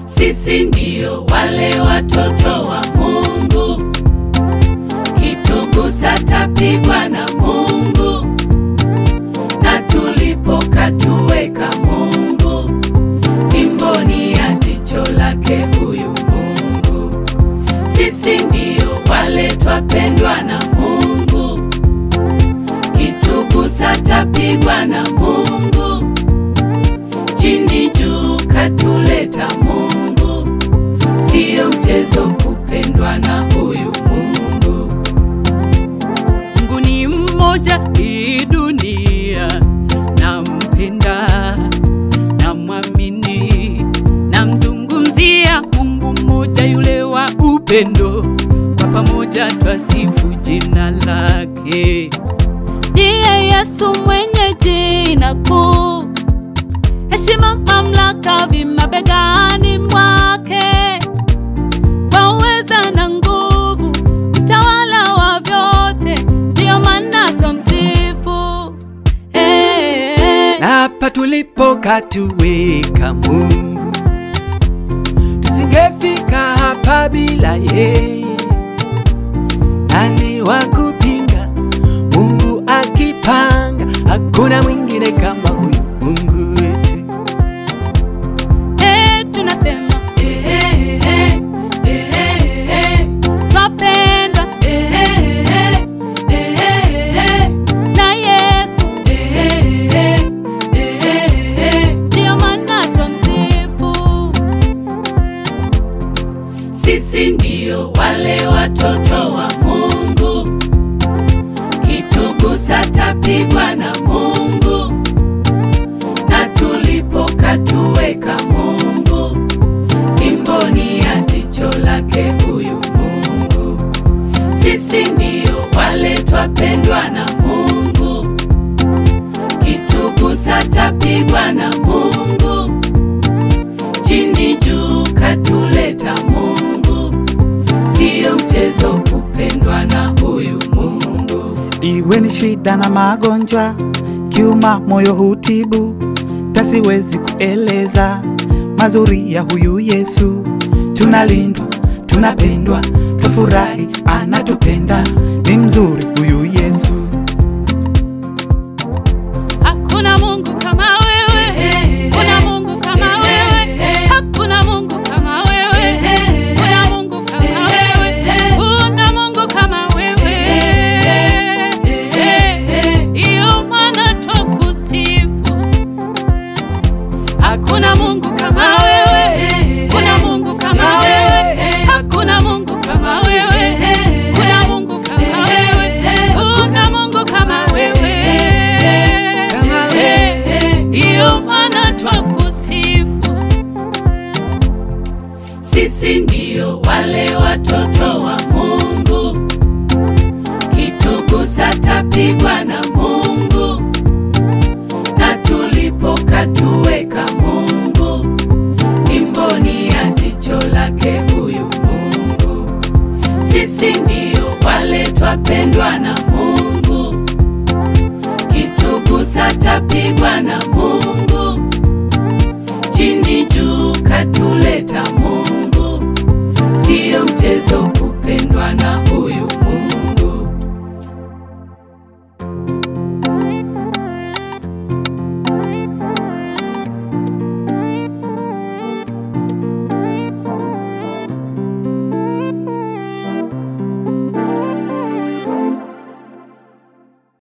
Sisi ndio wale watoto wa Mungu, kitugusa tapigwa na Mungu, na tulipokatuweka Mungu, imboni ya jicho lake huyu Mungu. Sisi ndio wale twapendwa na Mungu, kitugusa tapigwa na Mungu, chini juu katuleta Mungu, siyo mchezo kupendwa na huyu Mungu. Mungu ni mmoja, hii dunia nampenda, namwamini, namzungumzia Mungu mmoja, yule wa upendo, kwa pamoja twasifu jina lake. Ndiye Yesu mwenye jina kuu, heshima, mamlaka vimabegani mwake, kwa uweza na nguvu, mtawala wa vyote, ndiyo maana twamsifu. Hey, na hapa tulipokatuweka Mungu, tusingefika hapa bila yeye. Nani wa kupinga? Mungu akipanga, hakuna mwingine kama huyu Mungu wetu. hey, tunasema Eh, eh, eh, eh, eh, eh, twapendwa eh, eh, eh, eh, eh, na Yesu, eh, eh, eh, eh. ndiyo maana twamsifu. Sisi ndio wale watoto wa Mungu, kitugusa tapigwa na Mungu, na tulipokatuweka Mungu, imboni ya jicho lake huyu Mungu. Sisi ndio wale twapendwa na Mungu, kitugusa tapigwa na Mungu, chini juu katuleta Mungu, siyo mchezo kupendwa na huyu Mungu. Iwe ni shida na magonjwa, kiuma moyo hutibu, tasiwezi kueleza mazuri ya huyu Yesu. Tunalindwa, tunapendwa, tufurahi, anatupenda, ni mzuri huyu Yesu. Hakuna Mungu kama wewe, kuna Mungu kama wewe, hakuna Mungu kama wewe, kuna Mungu kama wewe, kuna Mungu kama wewe. Iyo maana twakusifu. Hakuna Mungu kama wewe, kuna Mungu kama wewe, hakuna Mungu kama wewe, kuna Mungu kama wewe, kuna Mungu kama wewe. Kama wewe. Iyo maana twakusifu. Sisi ndio wale watoto wa Mungu, kitugusa tapigwa na Mungu, na tulipokatuweka Mungu, imboni ya jicho lake huyu Mungu. Sisi ndio wale twapendwa na Mungu, kitugusa tapigwa na Mungu, chini juu katuleta Mungu, siyo mchezo kupendwa na